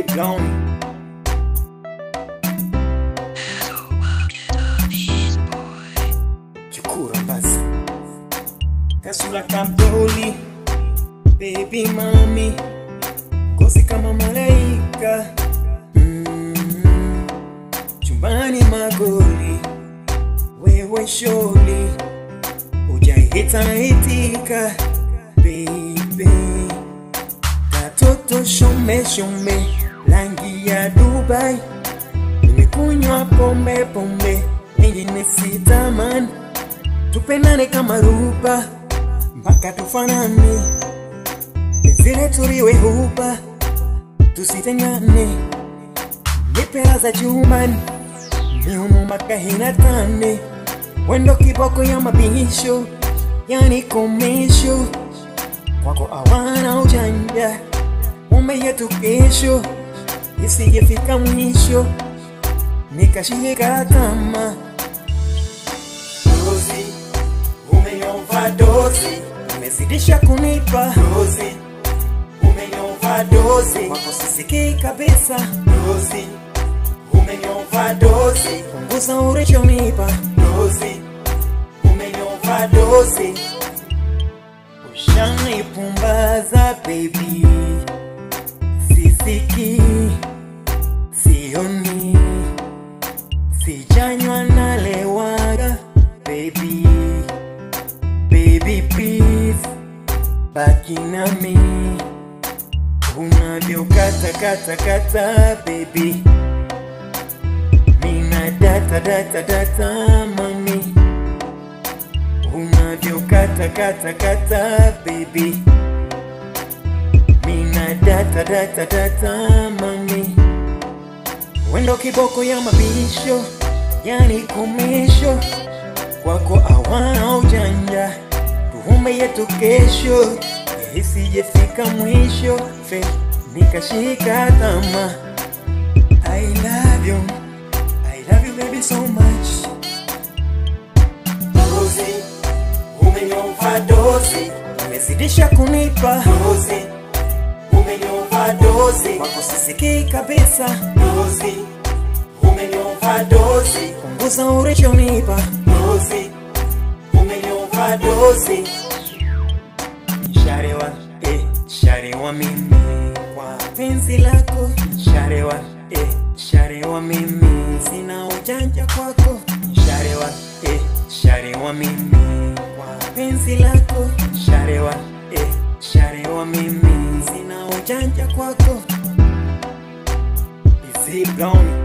Busy blown. Chukura basi. Kasura kamdoli. Baby mami. Kosi kama malaika. Mm. Chumbani magoli. Wewe sholi. Ujaihita itika. Baby. Katoto shome shome. Rangi ya Dubai. Nimekunywa pombe pombe. Ingine sitamani. Tupendane kama ruba. Mpaka tufanane. Zile tuliwe huba. Tusitengane. Nipera za chumbani. Miumu mpaka hinatane. Wendo kiboko ya mabisho. Yani komisho. Kwako awana ujanja. Mume yetu kesho. Isijefika mwisho. Nikashika tama. Dozi, umenyova dozi, umezidisha kunipa dozi, umenyova dozi, kwako sisikii kabisa dozi, umenyova dozi, punguza ulichonipa dozi, umenyova dozi, ushanipumbaza baby, sisikii, sioni sijanywa nalewaga baby baby please baki nami unavyokata kata kata baby mina data data data mami unavyokata kata kata baby mina data data data mami Wendo kiboko ya mabisho, yani komisho kwako awana ujanja, tuhume yetu kesho, isijefika mwisho, fe nikashika tama. I love you, I love you baby so much. Dozi, umenyova dozi, umezidisha kunipa dozi umenyova dozi, kwako sisikii kabisa dozi, umenyova dozi, punguza ulichonipa dozi, umenyova dozi. Sharewa, eh, sharewa mimi kwa penzi lako, sharewa, eh, sharewa mimi sina ujanja kwako, sharewa, eh, sharewa mimi kwa penzi lako, sharewa, eh, sharewa mimi sina ujanja kwako, busy blown